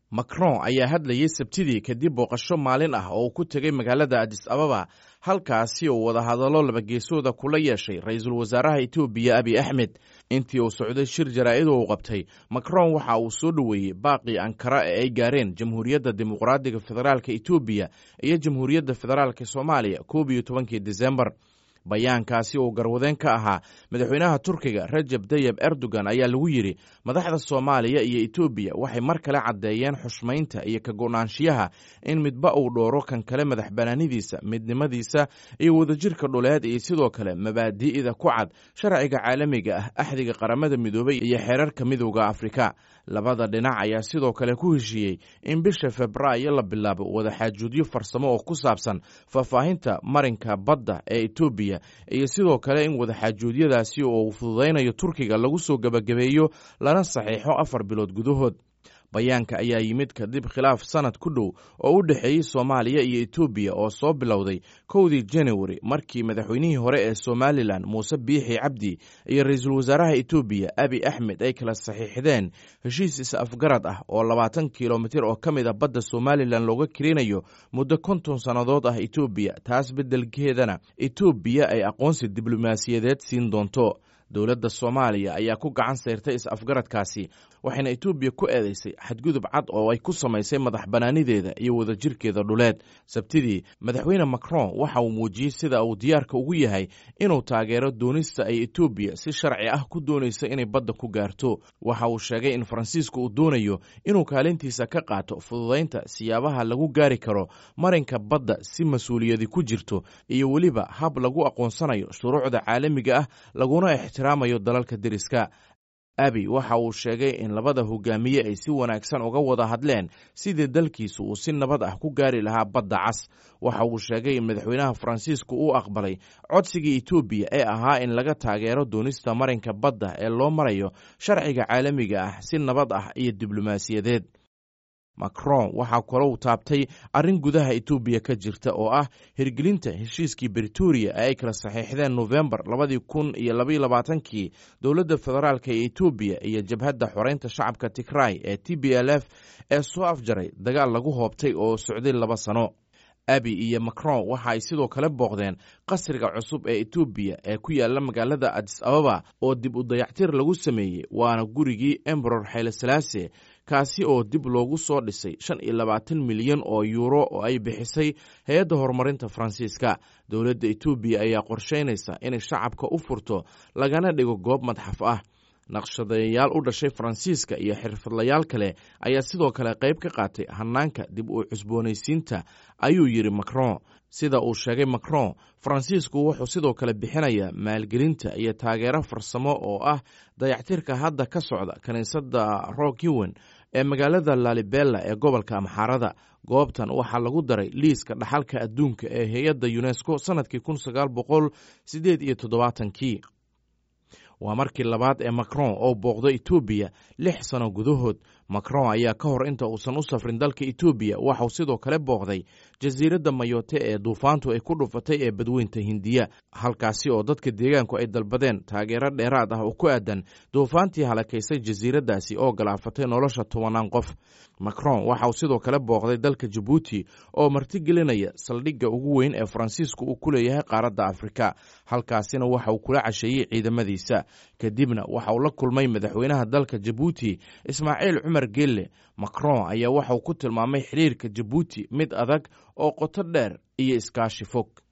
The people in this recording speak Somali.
macron ayaa hadlayey sabtidii kadib booqasho maalin ah oo uu ku tegey magaalada adis ababa halkaasi uu wadahadallo labageesooda kula yeeshay ra-iisul wasaaraha etoobiya abiy axmed intii uu socday shir jaraa'id uu qabtay macron waxa uu soo dhoweeyey baaqii ankara ee ay gaareen jamhuuriyadda dimuqraadiga federaalka etoobiya iyo jamhuuriyadda federaalka soomaaliya koob iyo tobankii disembar bayaankaasi uu garwadeen ka ahaa madaxweynaha turkiga rajab tayeb erdogan ayaa lagu yidhi madaxda soomaaliya iyo etoobiya waxay mar kale caddeeyeen xushmaynta iyo ka go'naanshiyaha in midba uu dhooro kan kale madax banaanidiisa midnimadiisa iyo wadajirka dhuleed iyo sidoo kale mabaadi'da ku cad sharciga caalamiga ah axdiga qaramada midoobay iyo xeerarka midowda afrika labada dhinac ayaa sidoo kale ku heshiiyey in bisha febraayo la bilaabo wadaxaajuudyo farsamo oo ku saabsan faahfaahinta marinka badda ee etoobiya iyo sidoo kale in wadaxaajuudyadaasi oo uu fududaynayo turkiga lagu soo gebagabeeyo lana saxiixo afar bilood gudahood bayaanka ayaa yimid kadib khilaaf sanad ku dhow oo u dhexeeyey soomaaliya iyo etoobiya oo soo bilowday kowdii janawari markii madaxweynihii hore ee somalilan muuse biixi cabdi iyo ra-iisul wasaaraha etoobiya abi axmed ay kala saxiixdeen heshiis is-afgarad ah oo labaatan kilomitir oo ka mid a badda somalilan looga kirinayo muddo konton sannadood ah etoobiya taas beddelkeedana etoobiya ay aqoonsi diblomaasiyadeed siin doonto dowladda soomaaliya ayaa ku gacan sayrtay is-afgaradkaasi waxayna etoobiya ku eedeysay xadgudub cad oo ay ku samaysay madax bannaanideeda iyo wadajirkeeda dhuleed sabtidii madaxweyne macron waxa uu muujiyey sida uu diyaarka ugu yahay inuu taageero doonista ay etoobiya si sharci ah ku doonaysa inay badda ku gaarto waxa uu sheegay in faransiisku uu doonayo inuu kaalintiisa ka qaato fududaynta siyaabaha lagu gaari karo marinka badda si mas-uuliyadi ku jirto iyo weliba hab lagu aqoonsanayo shuruucda caalamiga ah laguna ixtiraamayo dalalka deriska abi waxa uu sheegay in labada hogaamiye ay si wanaagsan uga wada hadleen sidii dalkiisu uu si nabad ah ku gaari lahaa badda cas waxa uu sheegay in madaxweynaha faransiisku uu aqbalay codsigii etoobiya ee ahaa in laga taageero doonista marinka badda ee loo marayo sharciga caalamiga ah si nabad ah iyo diblomaasiyadeed macron waxaa kalou taabtay arrin gudaha etoobiya ka jirta oo ah hirgelinta heshiiskii britoria ee ay kala saxiixdeen nofembar labadii kun iyo labaiyo labaatankii dowladda federaalk ee etoobiya iyo jabhadda xoreynta shacabka tigray ee t b l f ee soo afjaray dagaal lagu hoobtay oo socday laba sano abi iyo macron waxa ay sidoo kale booqdeen qasriga cusub ee etoobiya ee ku yaala magaalada adis ababa oo dib u dayactir lagu sameeyey waana gurigii emberor xayle salaase kaasi oo dib loogu soo dhisay shan iyo labaatan milyan oo yuuro oo ay bixisay hay-adda horumarinta faransiiska dowladda etoobiya ayaa qorsheynaysa inay shacabka u furto lagana dhigo goob madxaf ah naqshadayaal u dhashay faransiiska iyo xirfadlayaal kale ayaa sidoo kale qayb ka qaatay hanaanka dib u cusboonaysiinta ayuu yidhi macron sida uu sheegay macron faransiisku wuxuu sidoo kale bixinayaa maalgelinta iyo taageero farsamo oo ah dayactirka hadda ka socda kiniisadda rokiwen ee magaalada lalibella ee gobolka amxaarada goobtan waxaa lagu daray liiska dhaxalka adduunka ee hay-adda unesco sannadkii kun sagaal boqol sideed iyo toddobaatankii waa markii labaad ee macron oo booqdo etoobiya lix sano gudahood macron ayaa ka hor inta uusan u safrin dalka etoobiya waxauu sidoo kale booqday jasiiradda mayote ee duufaantu ay ku dhufatay ee badweynta hindiya halkaasi oo dadka deegaanku ay dalbadeen taageero dheeraad ah oo ku aadan duufaantii halakaysay jasiiraddaasi oo galaafatay nolosha tobanaan qof macron waxa uu sidoo kale booqday dalka jabuuti oo martigelinaya saldhigga ugu weyn ee faransiisku uu ku leeyahay qaaradda afrika halkaasina waxa uu kula casheeyey ciidamadiisa kadibna waxa uu la kulmay madaxweynaha dalka jabuuti ismaaciil cumar gelle macron ayaa waxa uu ku tilmaamay xidhiirka jabuuti mid adag oo qoto dheer iyo iskaashi fog